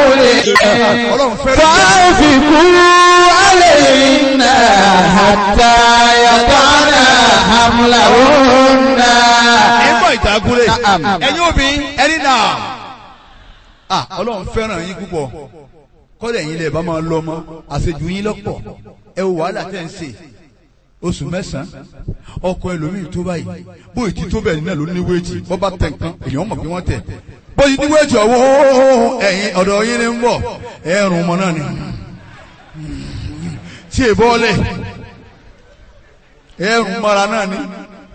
ọlọ́run fẹ́ràn فأنفقوا عليهن حتى يضعن حملهن ẹgbọ́n ìtàkùrẹ́ Na'am. ẹ̀yin obìnrin ẹni náà ah ọlọ́run fẹ́ràn yín púpọ̀ kọ́lẹ̀ yín lè bá máa lọ mọ́ àṣejù yín lọ́pọ̀ ẹ wo wàhálà tẹ́ ń ṣe oṣù mẹ́sàn-án ọkọ ẹlòmíì tó báyìí bóyì tí tó bẹ́ẹ̀ náà ló ní wéètì bọ́ bá tẹ̀ nǹkan èèyàn mọ̀ bí wọ́n tẹ̀ bóyì ní wéètì ọ̀wọ́ ẹ̀yin ọ̀dọ̀ yín ni ń bọ̀ ẹ̀rùn ọmọ náà ni tí è bọ́ọ̀lẹ̀ ẹ̀rùn mọ́ra náà ni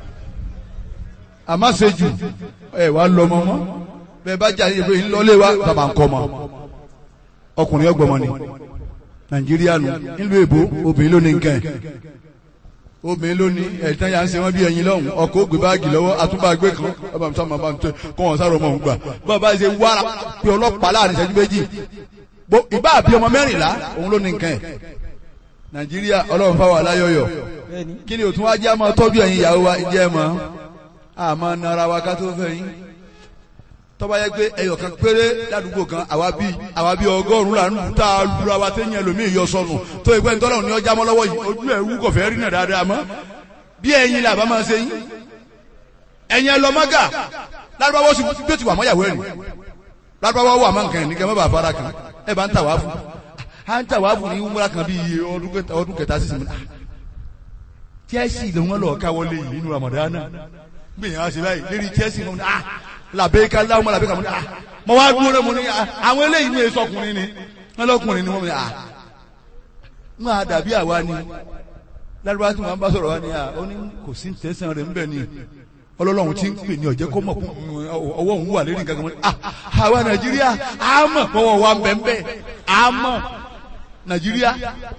àmọ́ ṣejù ẹ̀ wá lọ ọmọ mọ́ bẹ́ẹ̀ bá jà níbi ńlọlé wa bàbá ń kọ́ ọmọ ọkùnrin ọgbọ̀mọ ni nàìjíríà nù nílùú èbó obìnrin ló ní nǹkan ẹ̀ obìnrin ló ní ẹ̀tàn yà ń ṣe wọ́n bí ẹyin lọ́hùn ọkọ̀ ògbé báàgì lọ́wọ́ àtúbàgbé kan ọba mi sábà máa ń tẹ kọ́ wọn sáré ọmọ òun gbà bá a bá ṣe wára pé ọlọ́pàá láàrin ìṣẹ́jú méjì Bó- ìbá àbí ọmọ mẹ́rìnlá òun ló ní nǹkan ẹ̀ nàìjíríà ọlọ́run fáwọn aláyọ̀yọ̀ kí ni òtún wá jẹ́ àmọ́ tọ́jú ẹ̀yin ìyàwó wa jẹ́ mọ́ àmọ́ nara wa ká tó fẹ́ yín tọ́ba yẹ pé ẹyọ kan péré ládùúgbò kan àwa bí àwa bí ọgọ́rùn-ún là ń lù tá a lura wa téèyàn ẹlòmíì yọ sọnù tó ìpẹ́ ntọ́lọ́run ní ọjà mọ́ lọ́wọ́ yìí ojú ẹ̀ wú kọ̀fẹ́ rí náà dáadáa mọ́ bí ẹ̀yin là bá máa ṣe yín ẹ̀yin ẹlọ́mọ́gà lárúbáwọ́ sì bí ó ti wà mọ́yàwó ẹ̀rìn lárúbáwọ́ wà mọ́ nǹkan ẹ̀ ní kẹ́ mọ́ bàa fara kan ẹ̀ bá ń tà wá fún à ń tà wá fún ní wúmúra kan bí iye ọdún kẹta- ọdún kẹta sísìn mi Chelsea ló wọn lọ káwọlé yìí nínú Ramadan gbìyànjú àṣẹ báyìí lérí Chelsea mo ní ah làbẹ́ká láwọn ọmọ làbẹ́ká mo ní ah mo wá dúró rẹ mo ní ah àwọn eléyìí ní èso ọkùnrin ni wọn lọkùnrin ni wọn ní ah ń máa dàbí àwa ni lárúbá tí wọn bá sọ̀rọ̀ wa ni ah ó ní kò sí tẹ̀sán rẹ̀ ńbẹ̀ ni ọlọ́lọ́run ti ń pè ní ọ̀jẹ́ kó mọ̀ fún ọwọ́ òun wà lérí nǹkan kan mo ní ah àwa Nàìjíríà á mọ̀ pọ̀wọ́ wa ń bẹ̀ ń bẹ̀ á mọ̀ Nàìjíríà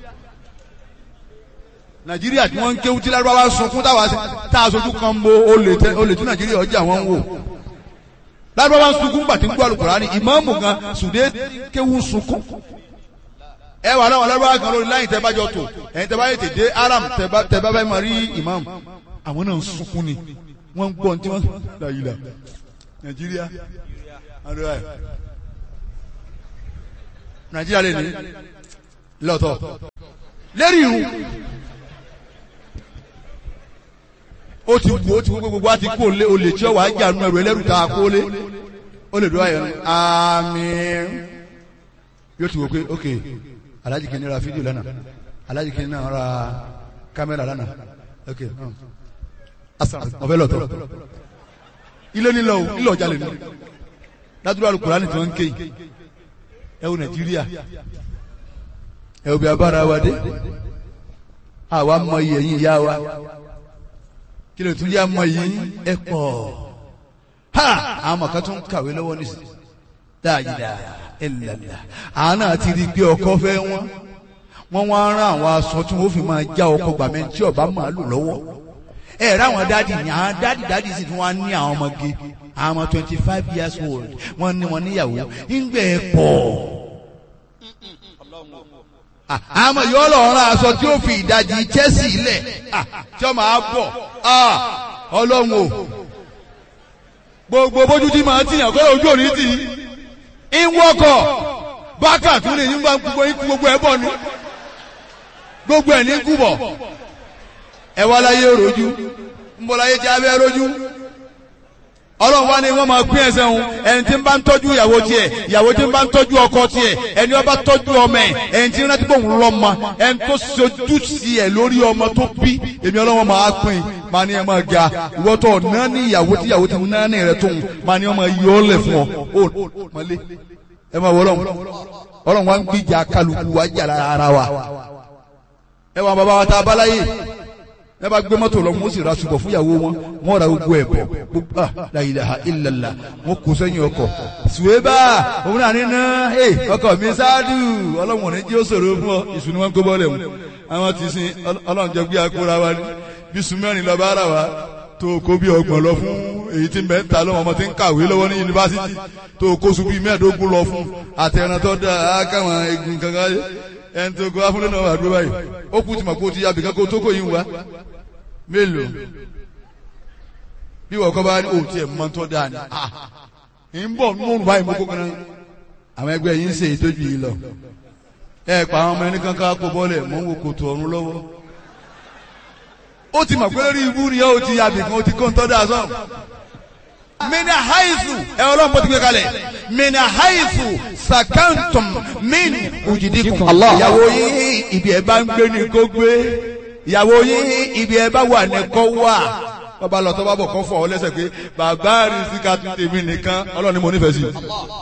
nàìjíríà tí wọ́n ń kéwú tí lárúbáwá sunkún táwa sí tá a sojú kan bo olè tẹ olè tí nàìjíríà ọjà wọn ń wò lárúbáwá ń sunkún gbàtí ń gbọ́ Al-Kùránì ìmáàmù gan sùdé kéwú ń sunkún ẹ wà láwọn lárúbáwá kan lórí láyìn tẹ́bájọ tó ẹ̀yin tẹ́bá yẹ tèdè aram tẹ́bá tẹ́bá bá máa rí ìmáàmù àwọn náà ń sunkún ni wọ́n ń gbọ́ ní tí wọ́n láyìlá nàìjíríà àdúrà ẹ̀ nàìjíríà lè ní lọ́tọ̀ lérí irun ó ti wù ó ti wù pé gbogbo wa ti kó lé olè tí ó wàá jà nù ẹrù ẹlẹ́rù tá a kó lé ó lè dúró ayọ̀ àmín yóò ti wò pé ok alájì kìíní ra fídíò lánàá alájì kìíní náà ra kámẹ́rà lánàá ok ọ̀fẹ́ lọ́tọ̀ ilé nílò o ilé ọjà lè ní ládùúgbò Al-Kùránì tí wọ́n ń ké yìí ẹ wo Nàìjíríà ẹ wo bí abára wa dé àwa mọ iye yín ìyá wa kí ló tún yá mọ yìí ẹ pọ̀ ha àwọn ọmọ kan tún kàwé lọ́wọ́ nísìnyí dáadáa ẹlẹ́lá àwọn náà ti rí i pé ọkọ fẹ́ wọn wọ́n wá rán àwọn aṣọ tí wọ́n fi máa já ọkọ gbàmẹ́ tí ọba máa lò lọ́wọ́ ẹ rẹ àwọn dáàdì ní àwọn dáàdì dáàdì sì tún wá ní àwọn ọmọge àwọn ọmọ twenty five years old wọ́n ní wọn níyàwó ńgbẹ́ ẹ pọ̀ àmọ́ yóò lọ rán aṣọ tí ó fi ìdajì Chelsea lẹ̀ tí ó máa bọ̀ ọlọ́run o gbogbo bójú tí màá tìyàn kọ́ ojú òní tì í ń wọ́kọ̀ bákà tún lè nígbà gbogbo ikú gbogbo ẹ̀ bọ̀ ni gbogbo ẹ̀ ní kú bọ̀ ẹ wá láyé rojú ń bọ̀ láyé tí a bẹ́ rojú ọlọ́run wá ní wọ́n máa pín ẹsẹ̀ òun ẹni tí ń bá ń tọ́jú ìyàwó tiẹ̀ ìyàwó tí ń bá ń tọ́jú ọkọ tiẹ̀ ẹni wọ́n bá tọ́jú ọmọ ẹ̀ ẹni tí ń rántí pé òun lọ́mọ ẹni tó sojú sí ẹ̀ lórí ọmọ tó bí èmi ọlọ́run máa pín máa ní ẹ máa ga ìwọ́ tó náà ní ìyàwó tí ìyàwó ti náà ní rẹ̀ tóun máa ní ọmọ yìí ó lẹ̀ fún ọ ó mọ́lé ẹ máa wọ ọlọ́run ọlọ́run wá ń gbìjà kálukú wá jà lára wa ẹ wà bàbá wa tá a bá láyé ẹ bá gbé mọ́tò lọ wọ́n sì ra ṣùgbọ́n fúnyàwó wọn wọ́n ra gbogbo ẹ̀ bọ̀ gbogbo ah la ilaha illallah wọ́n kó sẹ́yìn ọkọ̀ ṣùwébà òun náà ní náà ẹ ọkọ̀ mi ṣáàdù ọlọ́run ní jí ó ṣòro fún ọ ìṣúná wọn kó bọ́ọ̀lẹ̀ mu àwọn ti sin ọlọ́run jẹ gbé akóra wa ní bí sùmẹ́rin lọ bá ara wa tó kó bí ọgbọ̀n lọ fún èyí tí mẹ́ta lọ́wọ́ ọmọ tí ń kàwé lọ́wọ́ ní yunifásitì tó kó sùn bí mẹ́ẹ̀ẹ́dógún lọ fún àtẹ̀ràn tó dáa káwọn egun kankan ẹni tó kó afúnlẹ̀ náà wà dúró báyìí ó kú tìmọ̀ kó ti yàbí kankan tó kó yín wá mélòó bí wọ́n kọ́ bá ní òun tiẹ̀ mọ́ tó dáa ni ń bọ̀ nínú báyìí mo kó kan àwọn ẹgbẹ́ yìí ń ṣe ìtọ́jú yìí lọ ẹ pa àwọn ọmọ ẹni kankan kó bọ́lẹ̀ mọ́ ń wo kòtò ọ̀run lọ́wọ́ ó ti mọ̀ pé lórí ibú ni ó ti yàbì kan ó ti kó ń tọ́ da sọ́n mina haifu ẹ ọlọ́run bó ti gbé kalẹ̀ mina haifu sakantum min ujidikun Allah. ìyàwó yín ibi ẹ bá ń gbé ni kó gbé ìyàwó yín ibi ẹ bá wà ní kó wà bàbá lọ tó bá bọ̀ kọ́ fọ̀ ọ́ lẹ́sẹ̀ pé bàbá rí sí ká tún tèmi nìkan ọlọ́run ni mo nífẹ̀ẹ́ sí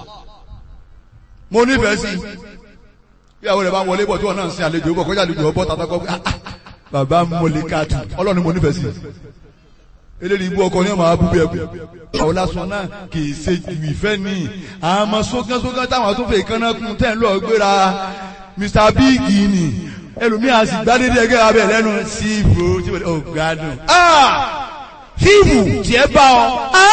mo nífẹ̀ẹ́ sí ìyàwó rẹ̀ bá ń wọlé bọ̀ tí wọ́n náà ń sin àlejò bọ̀ kọjá àlejò ọbọ̀ tàbí ọkọ̀ bàbá mọ̀lẹ́ káàtù ọlọ́run ni mo nífẹ̀ẹ́ sí eléyìí ibú ọkọ ní ọmọ abúgbé ẹbí àwọn lásán náà kì í ṣe ju ìfẹ́ ní àmọ́ sókànsókàn táwọn tó fẹ́ kánná kún tẹ́ ń lọ gbéra Mr Big ni ẹlòmíà sì gbádédé ẹgẹ́ abẹ lẹ́nu sí ibò tí wọ́n ò gbádùn. fíìmù tiẹ̀ bá ọ.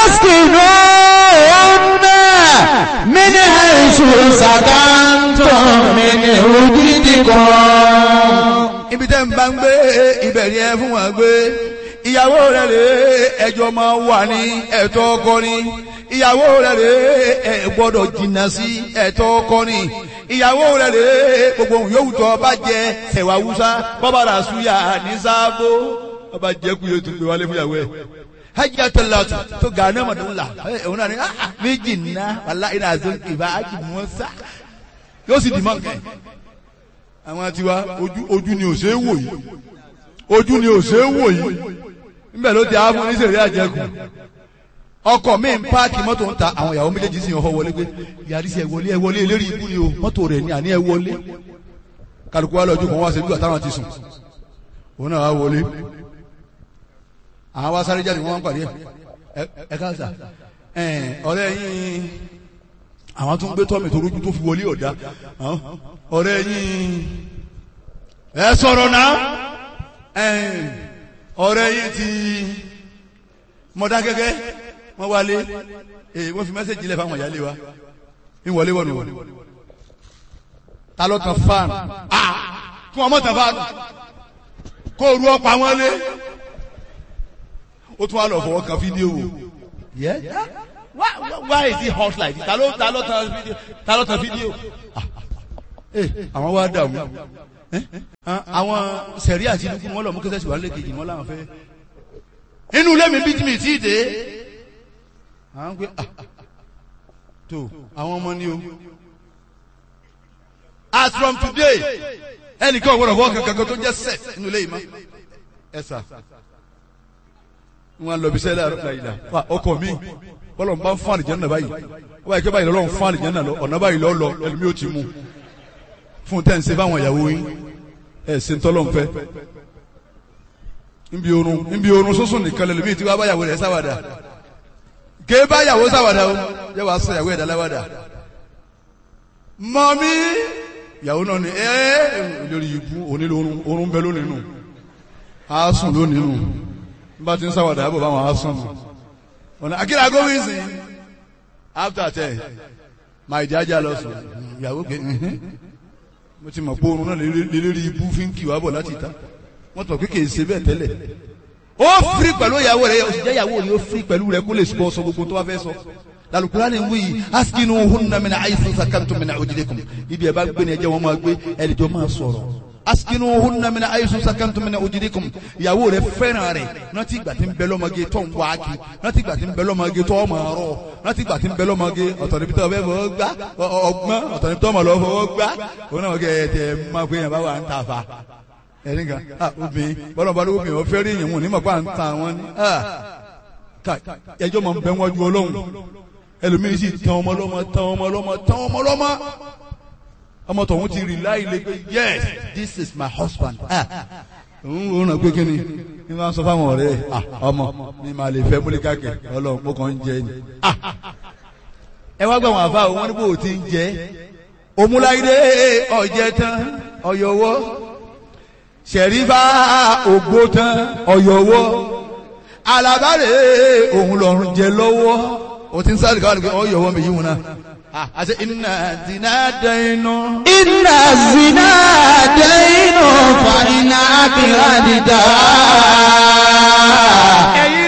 أسكنوهن من حيث سكنتم من وجدكم ibi tẹ́ ń bá ń gbé ibẹ̀ ni ẹ fún wọn gbé ìyàwó rẹ̀ rè ẹjọ́ máa wà ní ẹ̀tọ́ ọkọ ni ìyàwó rẹ̀ rè ẹ gbọ́dọ̀ jìnnà sí ẹ̀tọ́ ọkọ ni ìyàwó rẹ̀ rè gbogbo ohun yòówù tó bá jẹ ẹ̀wà wúsá bọ́bá rà súyà ní sáàbò bọ́bá jẹ́ kú yóò tún gbé wálé fún ìyàwó ẹ̀ hajj atalatu to gane madun la òun náà ni méjì nná wàlá iná àzọ ìbá hajj mọ́sá yóò sì dì mọ́ nǹkan ẹ̀ àwọn tiwa ojú ojú ni ò ṣe é wò yìí ojú ni ò ṣe é wò yìí níbẹ̀ ló ti á fún oníṣèlú àjẹkù ọkọ̀ mi ń páàkì mọ́tò ń ta àwọn ìyàwó méjèèjì sì ń họ wọlé pé yàrá sí ẹ wọlé ẹ wọlé eléré ibú ni o mọ́tò rẹ̀ ní àní ẹ wọlé kálukú wa lọ́jọ́ kan wá ṣe bí wà táwọn ti sùn òun náà wá wọlé àwọn wá sáré jáde wọn wá ń pàdé ẹ ẹ káàsà ẹ ọ̀rẹ́ yín àwọn tó ń gbé tọ́mì tó rújú tó fi wọlé ọ̀dá ọ̀rẹ́ yín ẹ sọ̀rọ̀ náà ọ̀rẹ́ yín ti mọ̀dá gẹ́gẹ́ wọ́n wálé èyí wọ́n fi mẹ́sẹ̀jì lẹ̀ fáwọn ìyáálé wa ń wọlé wọ̀nù wọ̀nù ta ló tan fáànù kí wọ́n mọ̀ tan fáànù kó ru ọ̀pá wọn lé ó tún wá lọ fọwọ́ kan fídíò wò yẹ́ why why is it hot like this ta ló ta ló tan fídíò ta ló tan fídíò àwọn wá dààmú àwọn sẹ̀rí àti inú wọn lọ mú kẹsẹ̀ sí wàhálà kejì wọn làwọn fẹ́ inú ilé mi bí tí mi ti dé àwọn gbé tó àwọn ọmọ ni o as from today ẹnìkan ò gbọdọ̀ fọwọ́ kankan tó jẹ́ sex inú ilé yìí mọ́ ẹ sà wọn lọ bí sẹ́lẹ̀ àrùn wa ọkọ mi bọ́lọ̀ ń bá ń fún àlìjẹ́ náà báyìí wọ́n báyìí kí báyìí lọ́lọ́ ń fún àlìjẹ́ náà lọ ọ̀nà báyìí lọ́ lọ ẹlòmí ó ti mú fún tẹ́ ń ṣe fáwọn ìyàwó yín ẹ̀ ṣe ń tọ́lọ́ ń fẹ́ nbí orun nbí orun sọ́sùn nìkan lẹ́lòmí tí wọ́n bá yàwó rẹ̀ sáwàdà ké bá yàwó sáwàdà o yẹ wàá sọ yàwó ẹ̀dá láwàdà mọ́mí yàwó náà ni ẹ́ lórí ibú onílò orun bẹ lónìí nù á sùn lónìí nù bá ti ń sáwàdà yàbọ̀ báwọn á sùn nù ọ̀nà akíra gómìn sí after ten máa ìjájá lọ sùn ìyàwó gbé mo ti mọ̀ pé oorun náà lérí ibú fi ń kì wá bọ̀ láti ta wọ́n tọ̀ pé kì í ṣe bẹ́ẹ̀ tẹ́lẹ̀ ó firi pẹ̀lú ìyàwó rẹ̀ ó sì jẹ́ ìyàwó rẹ̀ ó firi pẹ̀lú rẹ̀ kó lè sọ sọ gbogbo tó bá fẹ́ sọ lalukura ni wuyi askinu hunna mina ayisu sakantu mina ojidekum ibi ẹ bá gbé ni ẹ jẹ́ wọn máa gbé ẹ lè jọ máa sọ̀rọ̀ askinu hunna mina ayisu sakantu mina ojidekum ìyàwó rẹ̀ fẹ́ràn rẹ̀ rántí ìgbà tí ń bẹ lọ́mọge tó ń wáàkì rántí ìgbà tí ń bẹ lọ́mọge tó ọmọ rọ rántí ìgbà tí ń bẹ lọ́mọge ọ̀tọ̀ níbi tó ọbẹ̀ fọwọ́ gbá ọgbọ́n ọ̀tọ̀ níbi tó ọmọ lọ fọwọ́ gbá òun náà kẹ́ ẹ tẹ máa pé yẹn bá wà ń ta fa ẹni kan obìnrin bọ́lá bá lóko obìnrin ọ̀fẹ́ rí ìyẹn wọn ní màpá ń ta wọn ni ẹjọ́ máa ń bẹ wájú ọlọ́run ẹlòmíín sì tán ọmọ lọ́mọ tán ọmọ lọ́mọ tán ọmọ lọ́mọ ọmọ tọ̀hún ti rí láì lè pé yes this is my husband òun ò ràn pé kíni ní wọ́n sọ fáwọn ọ̀rẹ́ ọmọ mi máa lè fẹ́ múlíkà kẹ ọlọ́run mo kàn ń jẹ ni. ẹ wá gbà wọn àfa wọn ní bó o ti ń jẹ òmùláyé ọ̀jẹ̀ tán ọ̀yọ̀wọ́ ṣẹ̀rífà ògbó tán ọ̀yọ̀wọ́ alábàárẹ̀ òun lọ́rùn jẹ lọ́wọ́ o ti ń sáré káwọn nìkan ọ̀yọ̀wọ́ mi yí wọn náà àti iná zina dẹ́nu. iná zina dẹ́nu fa iná kìlá dídá. ẹ̀yin